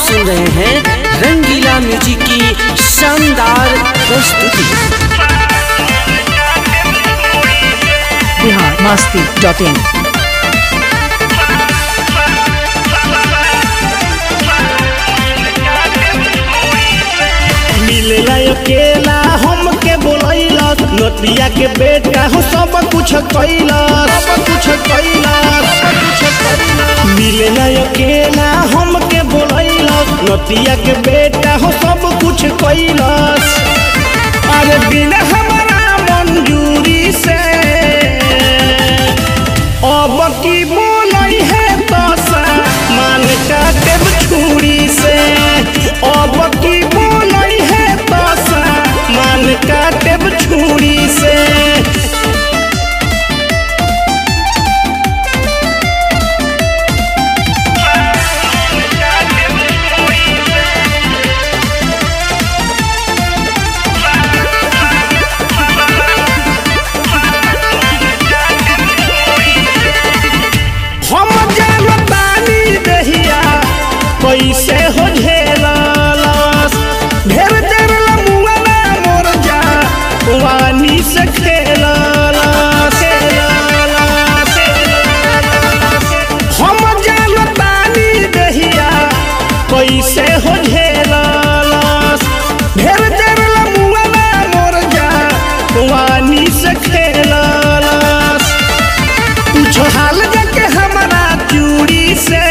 सुन रहे हैं रंगीला म्यूजिक की शानदार प्रस्तुति बिहार मस्ती डॉट इन मिलेला अकेला हमके बोलैलस नतिया के बेटा हो सब कुछ कैलस सब कुछ कैलस सब कुछ कैलस मिलेला अकेला हमके बोलैलस नतिया के बेटा हो सब कुछ कैलस अरे बिना हमारा मंजूरी से अब की बोलै है तो मान काटे छुरी से अब की बोलै है तो मान काटे छुरी से हम जानतानी दहिया कैसे हो झेलस ढेर देर लमुआना मोर जा वानी से खेलस खेलस, खेलस। हम जानतानी दहिया कैसे हो झेलस ढेर देर लमुआना मोर जा वानी से खेलस पूछो हाल जाके हमारा चूड़ी से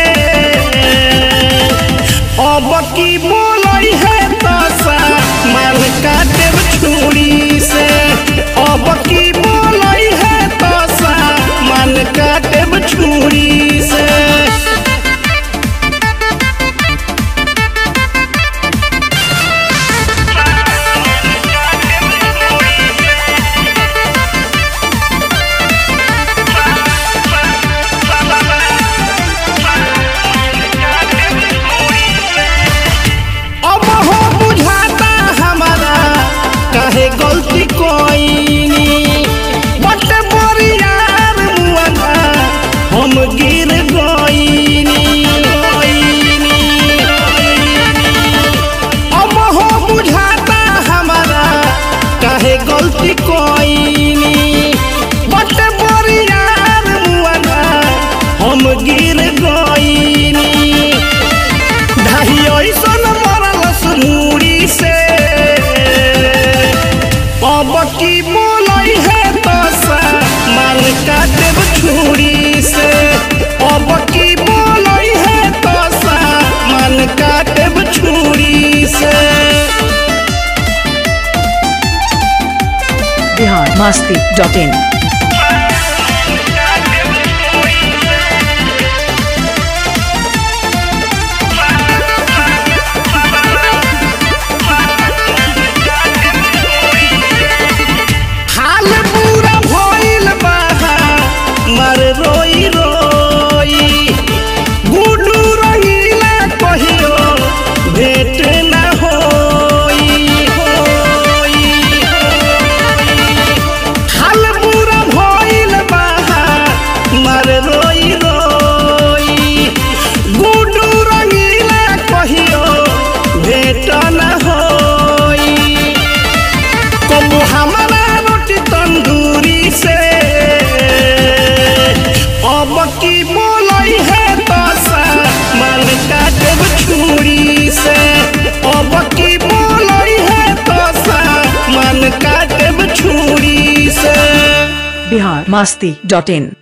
अब की बोलई है तो मार काटे छुरी से अब की बोलई है तो मान काटे छुरी से अब हो बुझाता हमारा काहे गलती कोईनी बट बोरियार मुआना हम गिर गईनी गईनी, गईनी। अब हो बुझाता हमारा काहे गलती कोईनी बट बोरियार मुआना हम गिर गईनी धाही ऐसन मरलस मुड़ी से अब की बोलई है तो मार काटे छुरी से अब की बोलई है तो मान काटे छुरी से बिहार मस्ती डॉट इन हाल पूरा भइल बा मर रोई रोई गुडू रंगीला कहियो भेट ना होई होई हाल पूरा भइल बा मर रोई रोई गुडू रंगीला कहियो भेट ना होई कबू हमारा रोटी तंदूरी से अब की बोलई है तो माल काटे छुरी से अब की बोलई है तो माल काटे छुरी से बिहार मस्ती डॉट इन